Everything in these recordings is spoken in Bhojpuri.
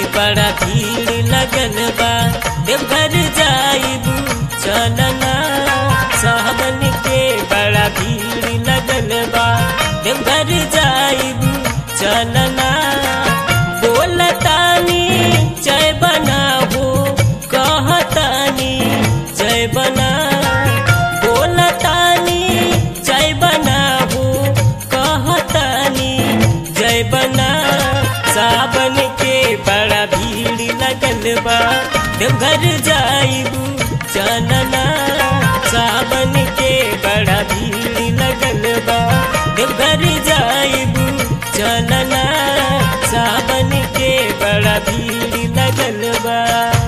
बड़ा भीड़ लगल बा देवघर जाइबू चलना सावन के बड़ा भीड़ लगल बा देवघर जाइबू चलना बोलतानी जय बनाबू कहतानी जय बना बोलतानी जय बनाबू कहतानी जय बना सावन के बड़ा भीड़ लगल बा देवघर जाइबू चलना सावन के बड़ा भीड़ लगल बा देवघर जाइबू चलना सावन के बड़ा भीड़ लगल बा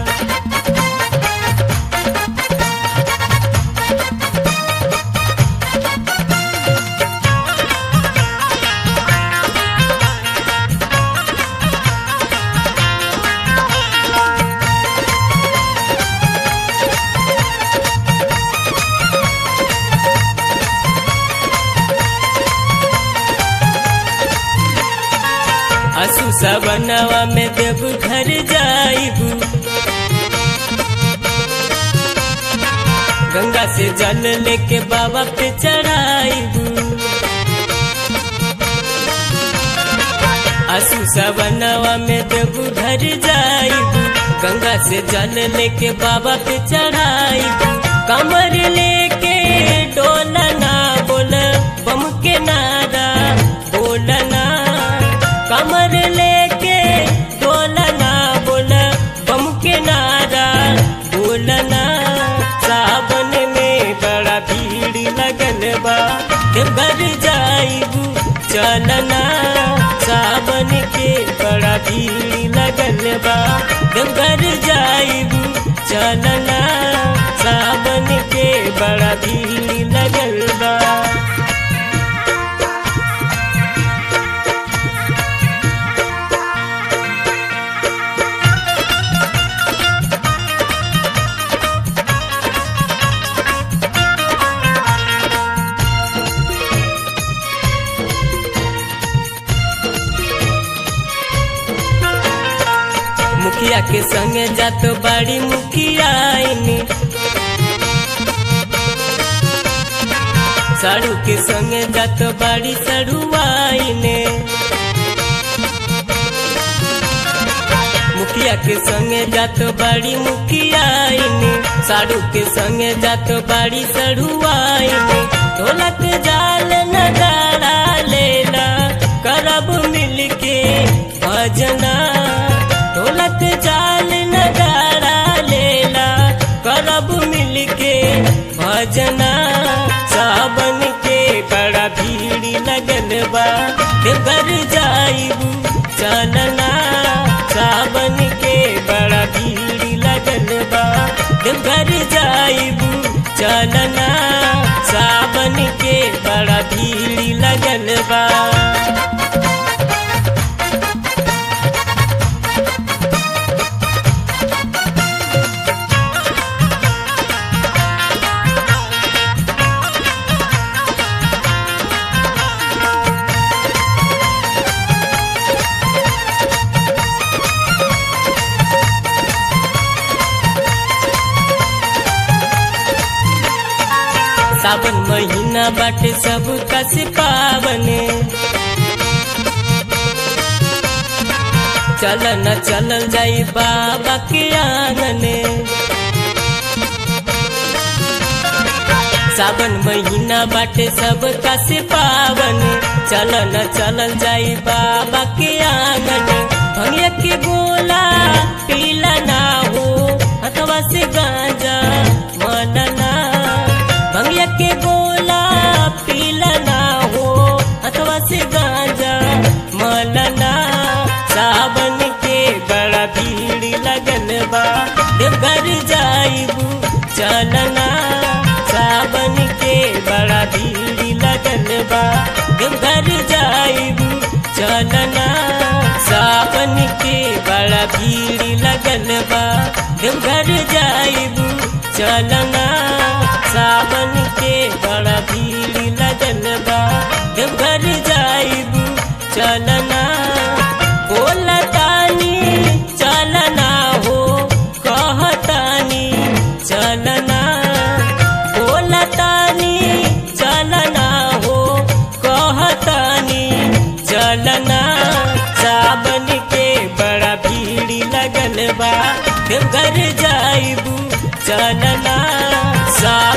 असु सबनवा में देव घर जाइबू गंगा से जल लेके बाबा पे चढ़ाइबू असु सबनवा में देव घर जाइबू गंगा से जल लेके बाबा पे चढ़ाइबू कमर लेके डोलना बोल बम के नारा बोलना कमर लेके डोलना बोल बम के नारा बोलना सावन में बड़ा भीड़ लगल बा देवघर जाइबू चलना सावन के बड़ा भीड़ लगल बा देवघर जाइबू चलना सावन के बड़ा भीड़ लगल बा मुखिया के संगे जात बड़ी मुखिया साड़ू के संगे जात बड़ी सड़ुआइने मुखिया के संगे जात बड़ी मुखियाइने साड़ू के संगे जात बड़ी सड़ुआइने ढोलक जाल नगाड़ा लेला करब मिलके भजना ढोलक जाल नगाड़ा लेला करब मिलके भजना सावन के बड़ा भीड़ लगल बा देवघर जाइबू चलना सावन के बड़ा भीड़ लगल बा देवघर जाइबू चलना सावन के बड़ा भीड़ लगल बा सावन महीना बाटे सब कस पावने चलन चलल जाई बाबा के आंगने सावन महीना बाटे सब कस पावन चलन चलल जाई बाबा के आंगने भंगिया के गोला पीला ना हो हथवा से गांजा मनना भंगिया के गोला पीला ना हो अथवा से गांजा मलना सावन के बड़ा भीड़ लगल बा देवघर जाइबू चलना सावन के बड़ा भीड़ लगल बा देवघर जाइबू चलना सावन के बड़ा भीड़ लगल बा देवघर जाइबू चलना सावन के बड़ा भीड़ लगल बा देवघर जाइबू चलना बोलतानी चल देवघर जाइबू चलना सा